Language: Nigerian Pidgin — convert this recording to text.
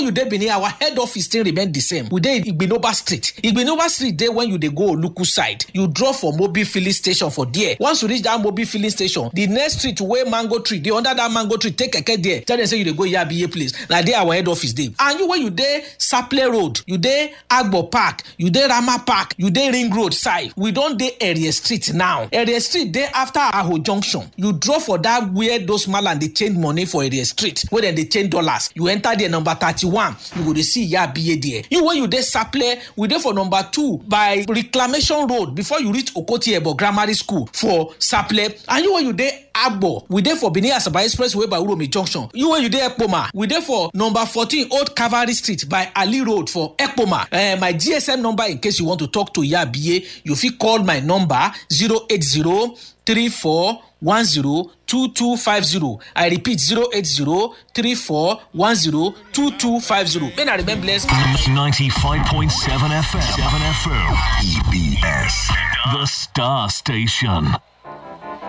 you dey benin our head office still remain the same we dey igbinoba street igbinoba street dey when you dey go oluku side you drop for mobil filling station for there once you reach that mobil filling station the next street wey mango tree dey under that mango tree take keke there tell dem say you dey go yabiye place na there our head office dey and you wey you dey saple road you dey agbo park you dey rama park you dey ring road side we don dey area street now area street dey after aho junction you drop for that where those malam dey change money for area street wey dem dey change dollars you enter there number thirty-one you go dey see yabiye there you wey you dey saple we dey for number two by reclamation road before you reach okoti ebo grammar school for saple and you wey you dey agbo we dey for benin asaba expressway by uromi junction you wey you dey ekpoma we dey for number fourteen old cavalry street by ali road for ekpoma uh, my gsm number in case you want to talk to yabiye you fit call my number zero eight zero three four one zero two two five zero i repeat zero eight zero three four one zero two two five zero may na remain blessed. 95.7 FM. 7 FM. EBS. The Star Station.